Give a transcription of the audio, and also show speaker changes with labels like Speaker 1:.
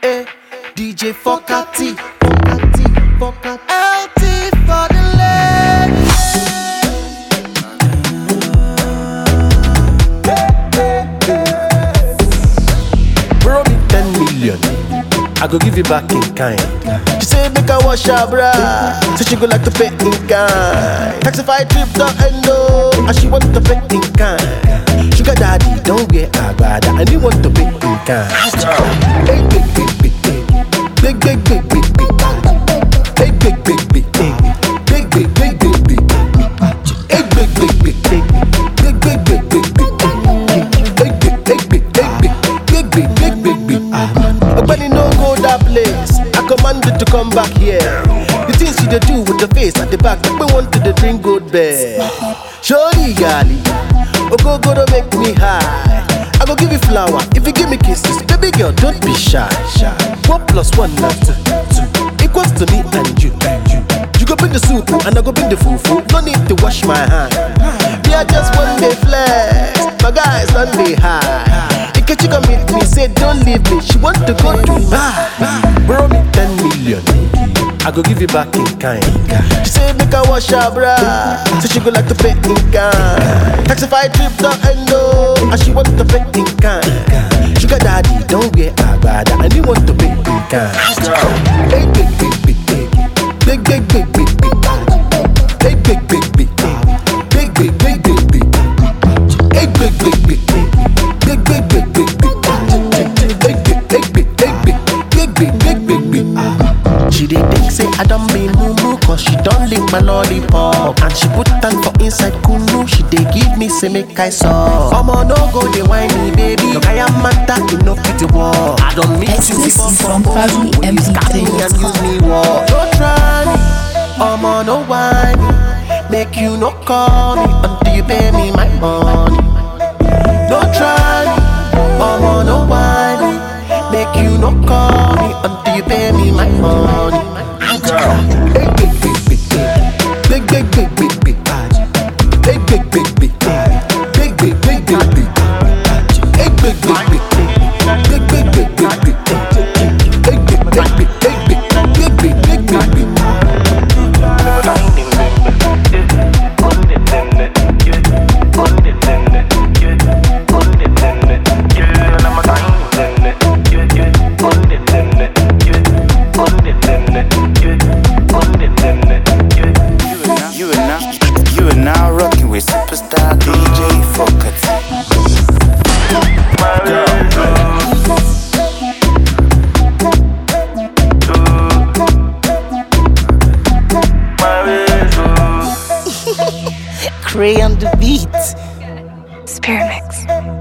Speaker 1: eh. DJ Fokati, Fokati, Fokati. LT for the ladies. Borrow me 10 million. I go give you back in kind. She say make I wash her bra. Say she go like to pay in kind. Taxify trip to Endo, and she want to pay in kind. Sugar daddy don't wear agbada, and he want to pay in kind. Hey big big big big big big big big big. Hey big big big big big big big big big. Hey big big big big big big big big big. Hey big big big big big big big big big. Ogbeni no go that place. I command you to come back here. The things you dey do with the face at the back, make me want to dey drink good bed. Surely, gali, ogogo don't make me high. I go give you flower if you give me kisses. Baby girl, don't be shy. shy. One plus one na two, two equals to me and you. You, you go bring the soup and I go bring the fufu. No need to wash my hand. We are just one day flex. My guys on the high. Ikechi come meet me, say don't leave me. She want to go Dubai. Borrow me 10 million. I go give you back in kind. She say make I wash her bra. Say she go like to pay in kind. Taxify trip to Endo, and she want to pay in kind. Sugar daddy don't wear agbada, and he want to pay in kind. Hey big big big big big big big big big. Hey big big big big big big big big big. Hey big big big big big big big big big. Hey big big big big big big big big big. She dey think say I don't be mumu Cause she don't lick my lollipop And she put am for inside kunu She dey give me say make I suck Omo no go dey whine me baby Your kaya matter you no fit walk I don't meet you
Speaker 2: Exclusive
Speaker 1: before
Speaker 2: from Fabi
Speaker 1: Will you stab me and
Speaker 2: MDK.
Speaker 1: use me walk No try me Omo no whine me Make you no call me Until you pay me my money No try me Omo no whine me Make you no call me Until you pay me my money Hey, big, big, big, big, big, big, big, big, big. Hey, big, big, big, big, big, big, big, big, big. Hey, big, big, big, big, big, big, big, big, big. Hey, big, big, big, big, big, big, big, big, big.
Speaker 3: You are now, you are now rocking with superstar DJ Focus.
Speaker 2: Cray on the beat.
Speaker 4: Spirit Mix.